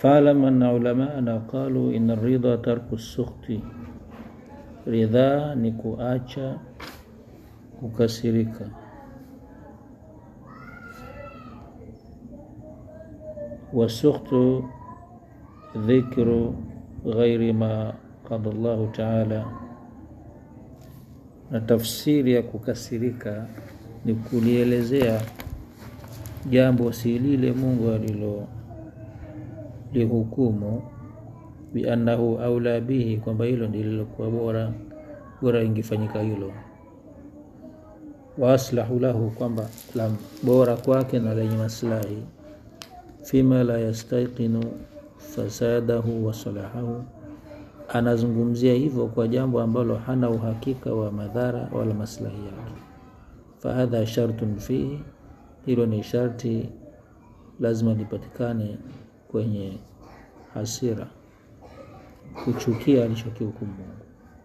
falam anna ulamana qalu inna ridha tarku sukhti, ridhaa ni kuacha kukasirika. Wasukhtu dhikru ghairi ma qada Allahu taala, na tafsiri ya kukasirika ni kulielezea jambo si lile Mungu alilo lihukumu biannahu aula bihi, kwamba hilo ndililokuwa bora bora ingefanyika hilo, wa aslahu lahu, kwamba la bora kwake na lenye maslahi, fima la yastaiqinu fasadahu wa salahahu, anazungumzia hivyo kwa jambo ambalo hana uhakika wa madhara wala maslahi yake. Fahadha shartun fihi, hilo ni sharti lazima lipatikane kwenye hasira, kuchukia alichokihukumu Mungu.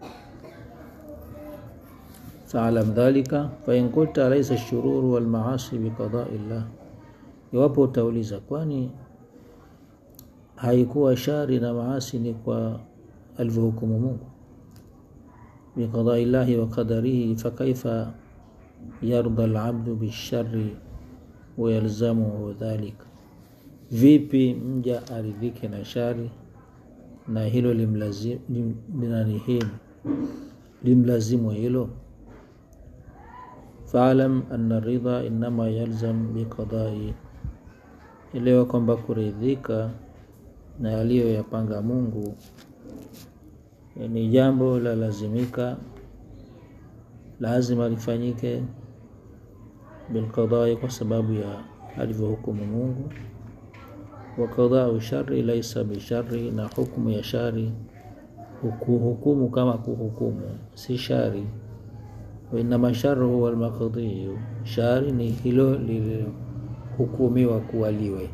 Faalam dhalika fain qulta laisa shururu walmaasi biqadai llah, iwapo utauliza kwani haikuwa shari na maasi ni kwa alivyohukumu Mungu, biqadai llahi wa qadarihi, fakaifa yarda alabdu bishari wayalzamuhu dhalika, vipi mja aridhike na shari na hilo limlazimu lim, limlazimu hilo. Faalam anna ridha innama yalzam biqadai, elewa kwamba kuridhika na aliyoyapanga Mungu ni jambo la lazimika, lazima lifanyike bilqadai, kwa sababu ya alivyohukumu Mungu. Wa qadau shari laisa bishari, na hukumu ya shari hukumu kama kuhukumu si shari. Wa innama sharu huwa almaqdiyu, shari ni hilo lililohukumiwa kuwa liwe.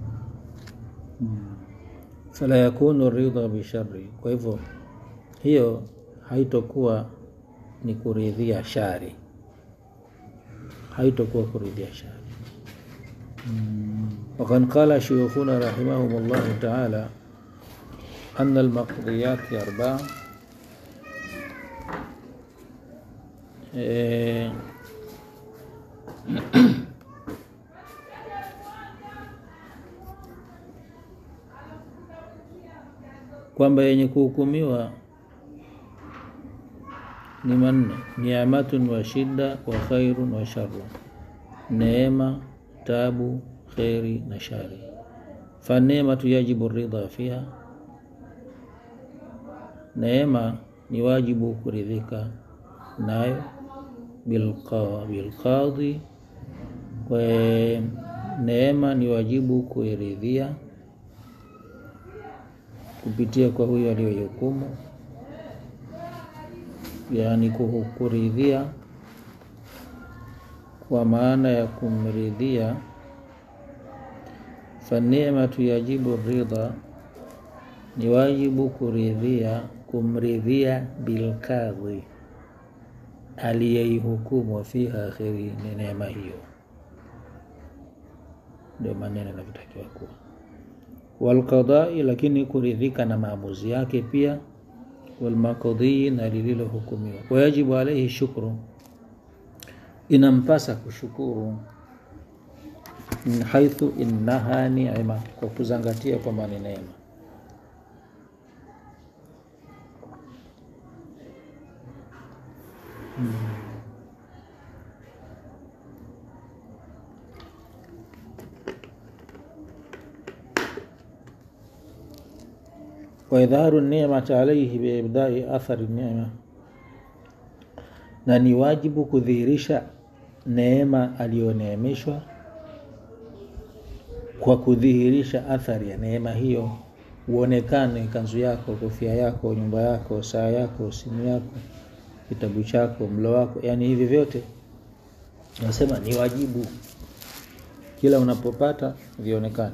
Fala yakunu ridha bishari, kwa hivyo hiyo haitokuwa ni kuridhia shari, haitokuwa kuridhia shari. Wakad qala shuyukhuna rahimahum llahu taala anna almaqdiyati arbaa e, kwamba yenye kuhukumiwa ni manne: niamatun wa shida wa khairun wa sharru, neema, tabu, kheri na shari. Faneematu yajibu ridha fiha, neema ni wajibu kuridhika nayo. Bilqadhi, kwa neema ni wajibu kuiridhia kupitia kwa huyo aliyohukumu, yaani kuridhia kwa maana ya kumridhia. Faneematu yajibu ridha, ni wajibu kuridhia, kumridhia bilqadhi, aliyeihukumu fiha kheri, ni neema hiyo. Ndio maneno yanavyotakiwa kuwa walqadai, lakini kuridhika na maamuzi yake pia. Walmaqdii, na lililohukumiwa. Wayajibu alaihi shukru, inampasa kushukuru. Min haithu innaha ni'ma, kwa kuzangatia kwamba ni neema. wa idharu ni'mati alayhi biibdai athari ni'ma, na ni wajibu kudhihirisha neema aliyoneemeshwa kwa kudhihirisha athari ya neema hiyo, uonekane kanzu yako, kofia yako, nyumba yako, saa yako, simu yako, kitabu chako, mlo wako, yani hivi vyote nasema ni wajibu, kila unapopata vionekane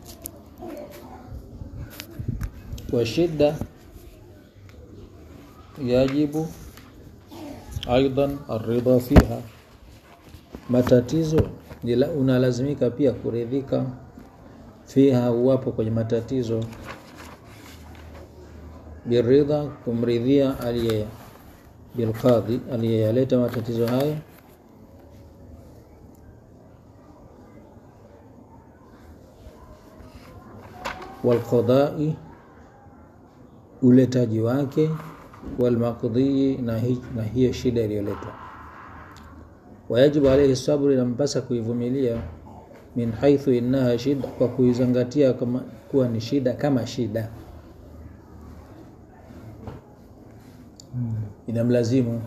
wa shida yajibu aidan arridha fiha, matatizo unalazimika pia kuridhika. fiha uwapo kwenye matatizo biridha kumridhia aliye bilqadhi aliyeyaleta matatizo hayo walqadai uletaji wake walmaqdhii na, hi, na hiyo shida iliyoletwa wayajibu alaihi sabru inampasa kuivumilia min haithu innaha shida kwa kuizingatia kama kuwa ni shida kama shida inamlazimu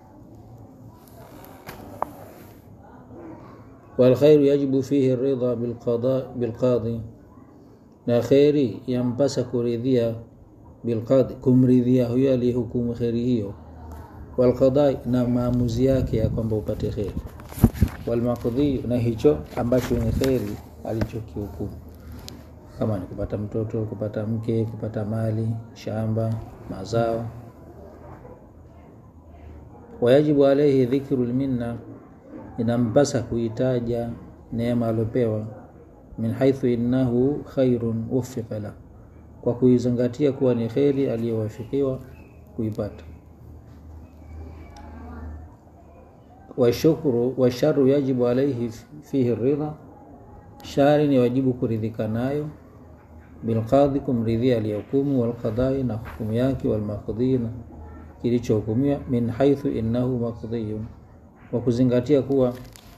walkhairu yajibu fihi ridha bilqada bilqadhi na kheri yampasa kuridhia bilqadhi kumridhia huyo aliyehukumu kheri hiyo walqadai na maamuzi yake ya kwamba upate kheri walmaqdhi na hicho ambacho ni kheri alichokihukumu kama ni kupata mtoto kupata mke kupata mali shamba mazao wayajibu alaihi dhikru lminna inampasa kuitaja neema aliopewa min haithu innahu khairun wufiqa la kwa kuizingatia kuwa ni kheri aliyowafikiwa kuipata washukru washaru yajibu alaihi fihi ridha shari ni wajibu kuridhika nayo bilqadhi kumridhia aliyehukumu walqadai na hukumu yake walmaqdhi na kilichohukumiwa min haithu innahu maqdhiyun kwa kuzingatia kuwa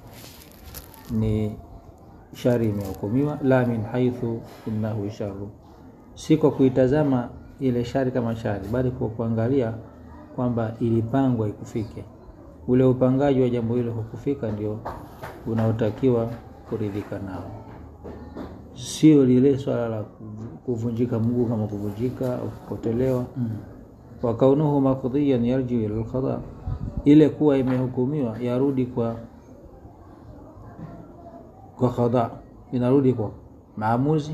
ni shari imehukumiwa la min haithu innahu sharu si kwa kuitazama ile shari kama shari bali kwa kuangalia kwamba ilipangwa ikufike ule upangaji wa jambo hilo hukufika ndio unaotakiwa kuridhika nao sio lile swala la kuvunjika mguu kama kuvunjika au kupotelewa mm. wa kaunuhu maqdiyan yarjiu ila alqada ile kuwa imehukumiwa yarudi kwa kwa qada inarudi kwa maamuzi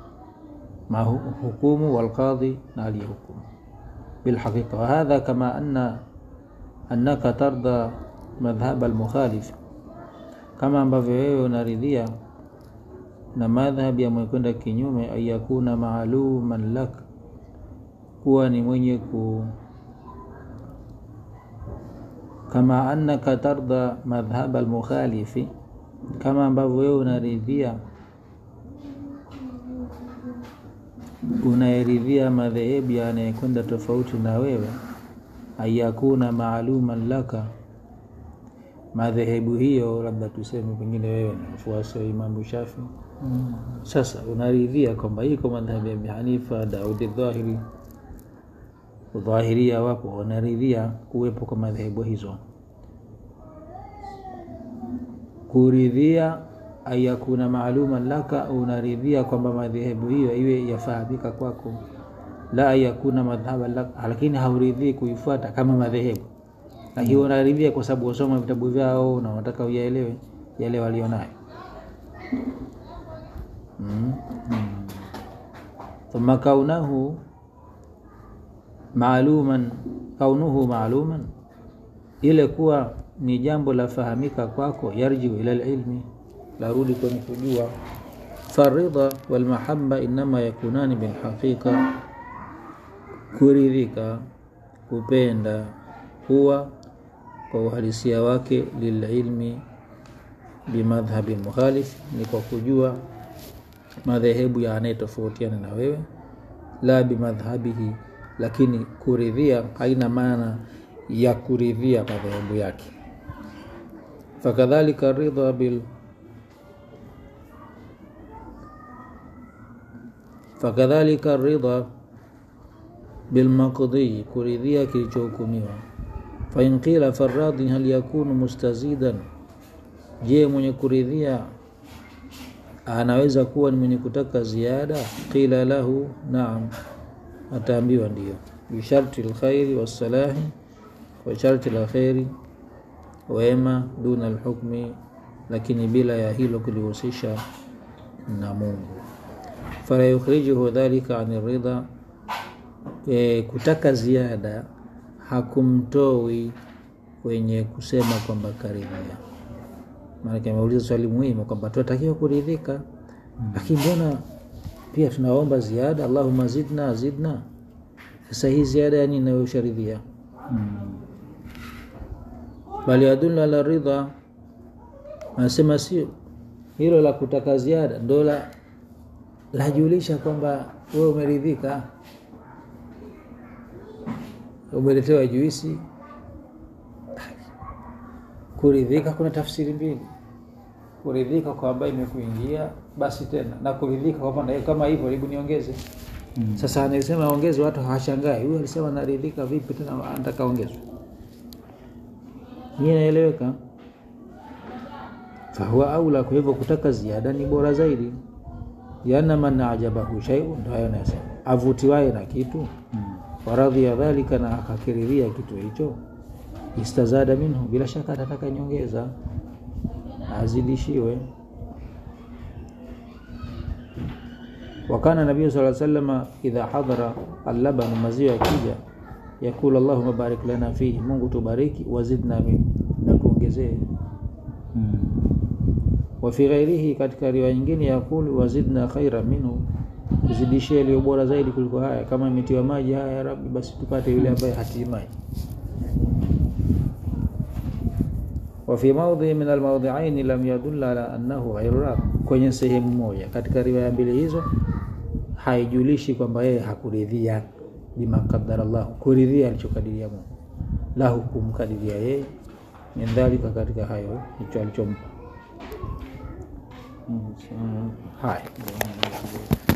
hukumu walqadhi na aliyehukumu bilhaqiqa wahadha kama anna annaka tarda madhhab almukhalif kama ambavyo wewe unaridhia na madhhab ya mwekwenda kinyume ayakuna maaluman lak kuwa ni mwenye ku kama annaka tarda madhhab almukhalifi kama ambavyo wewe unaridhia unayeridhia madhehebu anayekwenda tofauti na wewe ayakuna maaluman laka madhehebu hiyo labda tuseme pengine wewe ni mfuasi wa imamu shafi mm. sasa unaridhia kwamba iko madhhabu ya Abi Hanifa Daudi Dhahiri dhahiria wapo wanaridhia kuwepo kwa madhehebu hizo kuridhia ayakuna maaluman laka unaridhia kwamba madhehebu hiyo iwe yafahamika kwako la ayakuna madhhaba laka lakini hauridhii kuifuata kama madhehebu na hiyo unaridhia kwa sababu wasoma vitabu vyao na unataka uyaelewe yale walionayo mm. thumma kaunahu maaluman kaunuhu maaluman ile kuwa ni jambo la fahamika kwako yarjiu ila lilmi larudi kwenye kujua faridha walmahaba inama yakunani bilhaqiqa kuridhika kupenda huwa kwa uhalisia wake lililmi bimadhhabi mukhalif ni kwa kujua madhehebu ya anayetofautiana na wewe la bimadhhabihi lakini kuridhia haina maana ya kuridhia madhehebu yake fakadhalika ridha bil fakadhalika ridha bilmaqdhi kuridhia kilichohukumiwa fain qila faradhi hal yakunu mustazidan je mwenye kuridhia anaweza kuwa ni mwenye kutaka ziada qila lahu naam ataambiwa ndio bisharti lkhairi wassalahi kwa sharti la kheri wema duna lhukmi lakini bila ya hilo kulihusisha na mungu fala yukhrijuhu dhalika ani ridha e, kutaka ziada hakumtoi kwenye kusema kwamba karidhia maanake ameuliza swali muhimu kwamba tunatakiwa kuridhika lakini mbona pia tunaomba ziada allahuma zidna zidna sasa hii ziada yani inayosharidhia bali yadullu ala ridha anasema sio hilo la kutaka ziada ndo la lajulisha kwamba wewe umeridhika umeletewa juisi kuridhika kuna tafsiri mbili kuridhika kwamba imekuingia basi tena na kuridhika kwamba kama hivyo hebu niongeze mm. sasa anasema ongeze watu hawashangai huyu alisema naridhika vipi tena anataka ongezwe hii inaeleweka fahuwa aula kwa hivyo kutaka ziada ni bora zaidi yana man ajabahu shaiun ndo hayo nasema avutiwaye na kitu mm. waradhia dhalika na akakiriria kitu hicho istazada minhu bila shaka atataka nyongeza azidishiwe wakana nabii saa salama idha hadhara allabanu maziwa yakija yakulu allahuma barik lana fihi mungu tubariki wazidna min na tuongezee hmm. wafi ghairihi katika riwaya nyingine yakulu wazidna khaira minhu tuzidishie iliyo bora zaidi kuliko haya kama imetiwa maji haya ya rabbi basi tupate yule ambaye hatii maji wafi maudhi min almaudhiaini lam yadulla ala annahu ghairu rab kwenye sehemu moja katika riwaya mbili hizo haijulishi kwamba yeye hakuridhia bima qadara llah kuridhia alichokadiria mungu lahu kumkadiria yeye min dhalika katika hayo hicho alichompa haya